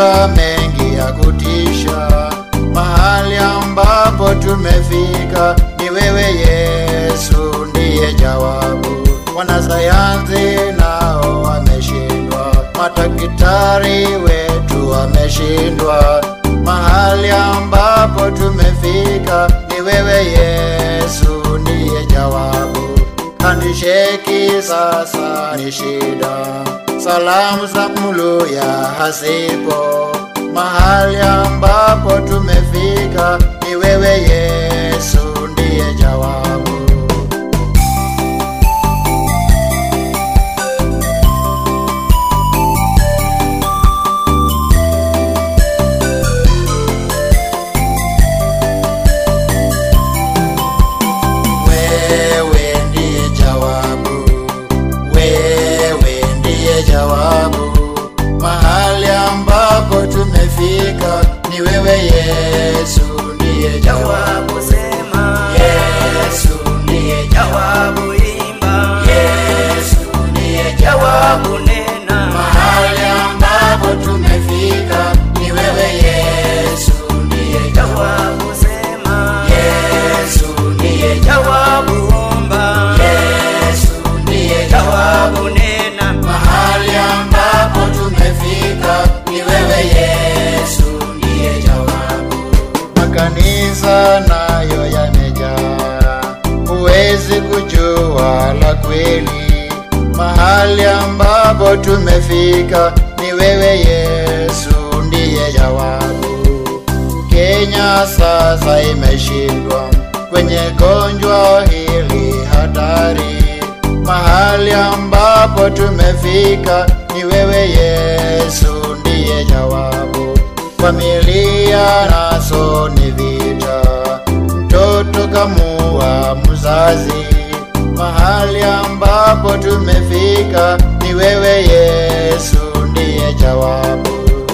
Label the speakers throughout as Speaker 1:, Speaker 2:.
Speaker 1: tumepitia mengi ya kutisha, mahali ambapo tumefika ni wewe Yesu ndiye jawabu. Wanasayansi nao wameshindwa, madaktari wetu wameshindwa, mahali ambapo tumefika ni wewe Yesu ndiye jawabu. Handisheki sasa ni shida, salamu za mluya hasipo, mahali ambapo tumefika ni wewe Yesu ndiye jawabu. Wewe ndiye jawabu, wewe ndiye jawabu. Mahali ambapo tumefika ni wewe Yesu ndiye jawabu.
Speaker 2: Jawabu sema,
Speaker 1: Yesu ndiye jawabu.
Speaker 2: jawabu imba,
Speaker 1: Yesu ndiye jawabu.
Speaker 2: jawabu nena,
Speaker 1: Mahali ambapo tumefika ni wewe Yesu ndiye jawabu.
Speaker 2: jawabu sema,
Speaker 1: Yesu ndiye jawabu.
Speaker 2: jawabu omba,
Speaker 1: Yesu ndiye jawabu.
Speaker 2: jawabu nena,
Speaker 1: Mahali ambapo tumefika ni wewe Yesu ndiye jawabu. Makanisa nayo yamejaa, huwezi kujua la kweli. Mahali ambapo tumefika ni wewe Yesu ndiye jawabu. Kenya sasa imeshindwa kwenye gonjwa hili hatari. Mahali ambapo tumefika ni wewe Yesu ndiye jawabu. Familia naso ni vita, mtoto kamua mzazi. Mahali ambapo tumefika ni wewe Yesu ndiye jawabu.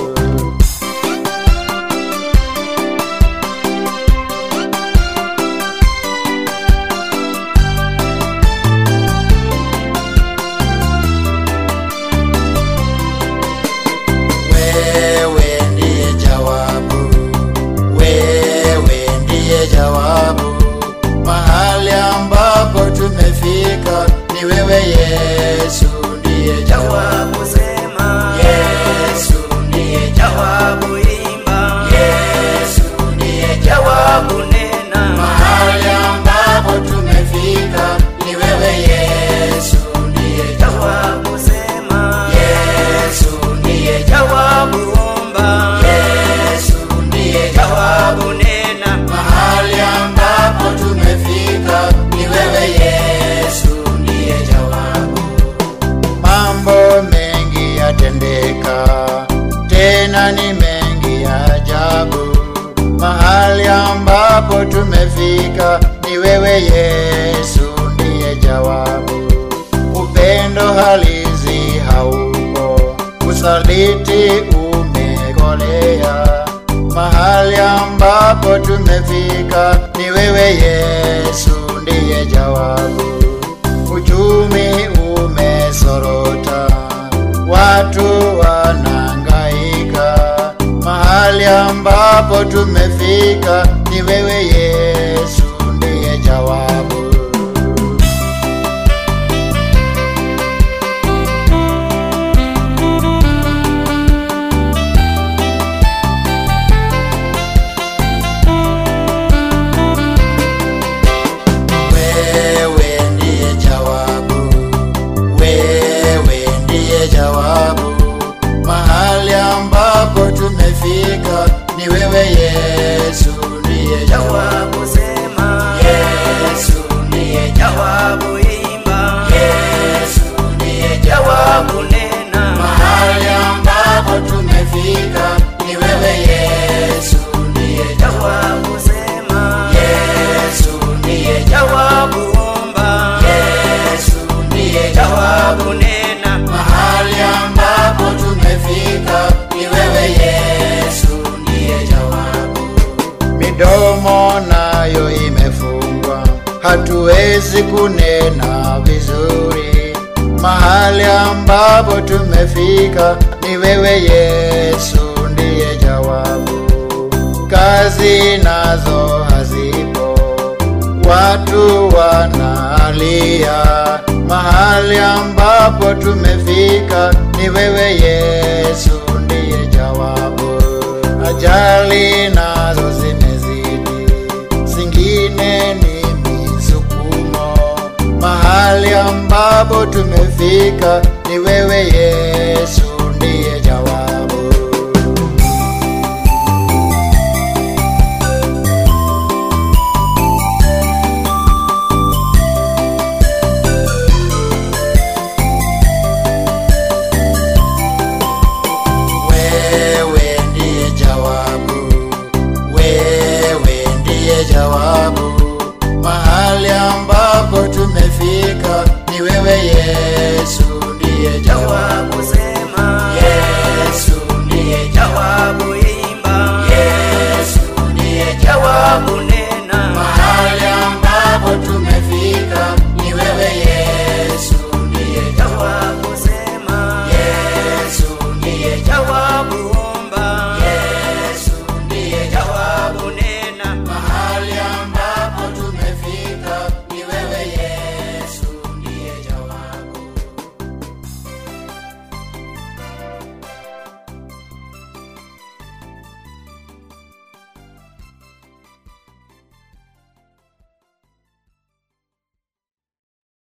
Speaker 1: Wewe ndiye jawabu, wewe ndiye jawabu. Mahali ambapo tumefika ni wewe Yesu ndiye jawabu.
Speaker 2: jawabu sema,
Speaker 1: Yesu ndiye jawabu.
Speaker 2: jawabu imba,
Speaker 1: Yesu ndiye jawabu.
Speaker 2: jawabu nena,
Speaker 1: Mahali ambapo tumefika ni wewe Yesu ndiye jawabu.
Speaker 2: jawabu sema,
Speaker 1: Yesu ndiye jawabu.
Speaker 2: jawabu omba,
Speaker 1: Yesu ndiye jawabu.
Speaker 2: jawabu nena,
Speaker 1: Mahali ambapo tumefika ni wewe Yesu ndiye jawabu. Mambo mengi yatendeka, tena ni mengi ya ajabu. Mahali ambapo tumefika ni wewe Yesu ndiye jawabu. Upendo halisi haupo, usaliti umekolea. Mahali ambapo tumefika ni wewe Yesu ndiye jawabu. Uchumi umesorota, watu wanangaika. Mahali ambapo tumefika ni wewe Yesu ndiye jawabu. Wewe ndiye jawabu, wewe ndiye jawabu. Mahali ambapo tumefika ni wewe Yesu ndiye jawabu.
Speaker 2: jawabu sema,
Speaker 1: Yesu ndiye jawabu.
Speaker 2: jawabu imba,
Speaker 1: Yesu ndiye jawabu.
Speaker 2: jawabu nena,
Speaker 1: Mahali ambapo tumefika ni wewe Yesu ndiye jawabu.
Speaker 2: jawabu sema,
Speaker 1: Yesu ndiye
Speaker 2: jawabu omba,
Speaker 1: Yesu ndiye jawabu.
Speaker 2: jawabu nena,
Speaker 1: Mahali ambapo tumefika ni wewe Yesu ndiye jawabu. Midomo nayo imefungwa, hatuwezi kunena vizuri. Mahali ambapo tumefika ni wewe Yesu ndiye ajali nazo hazipo, watu wanalia. Mahali ambapo tumefika ni wewe Yesu, ndiye jawabu. Ajali nazo zimezidi, zingine ni misukumo. Mahali ambapo tumefika ni wewe Yesu, ndiye jawabu.